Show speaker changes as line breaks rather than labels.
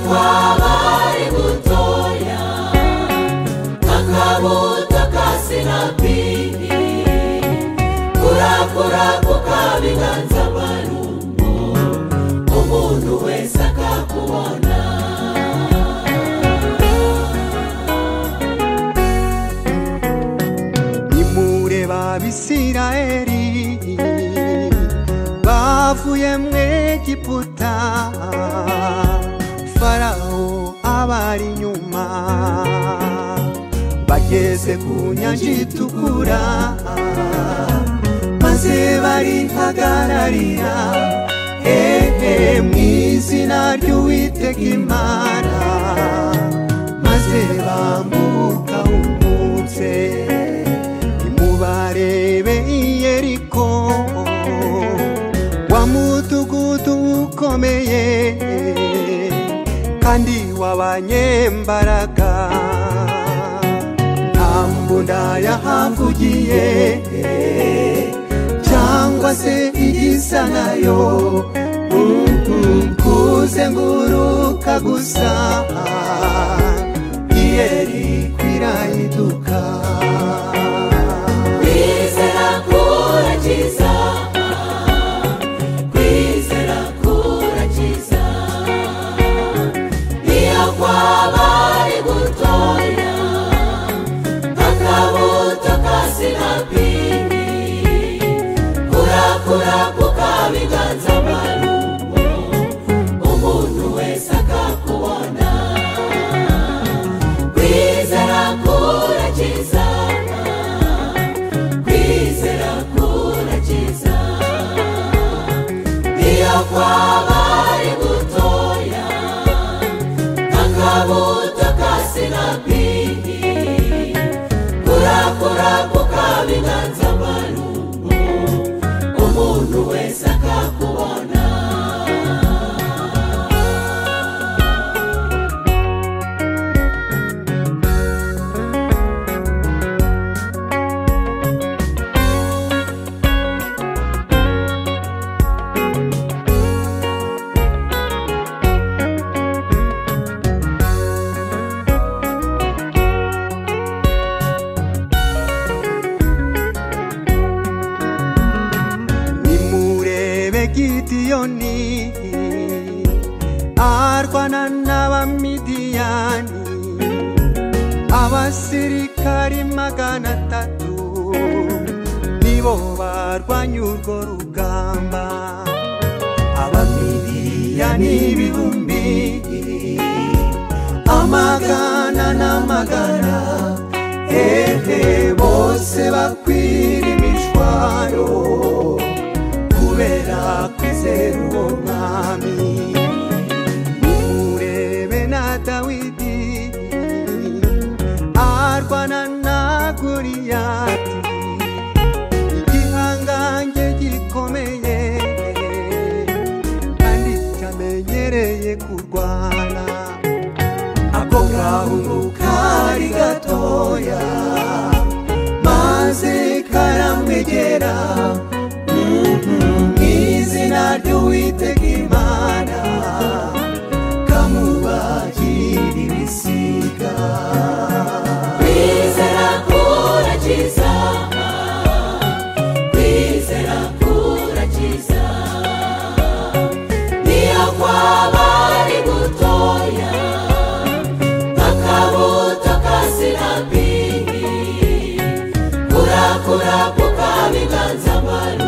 twabari butoya kakabuto ka sinapini kurakura ku kabiganza barumbo umuntu wese akakubona
nimure b'abisirayeli bavuye mu egiputa farawo abari inyuma bageze ku nyanja itukura maze barihagararira ehe mu izina ry'uwitega imana maze bambuka umutse nimubarebe iyeriko wa mudugudu ukomeye kandi w'abanyembaraga nta mbunda yahavugiye cyangwa se igisa nayo Mhm, kuzenguruka gusa iyeri kwirayiduka
kwizera kurakiza kwizera kurakiza niyo kwaba ari gutoya akabuto ka sinapini kurakura ku kabiganza marumbo umuntu wese akakubona kwizera kurakiza kwizera kurakiza iyo kwaba ari gutoya akabuto ka sinapini kurakura ku kabiganza marumbo umuntu wese akakubona
nimurebe gidiyoni arwana n'abamidiyani abasirikari magana atatu nibo barwanya urwo rugamba abamidiyani ibihumbi amagana n'amagana ehe bose bakwira imishwaro kubera kwizera uwo mwami murebe na dawidi arwana na goriyati igihangange gikomeye kandi cyamenyereye kurwana ako gahungu kari gatoya maze karamwegera mwizina ry'uwitega imana kamubahira ibisiga
kwizera kurakiza kwizera kurakiza niyo kwaba ari gutoya akabuto ka sinapini kurakura ku kabiganza maru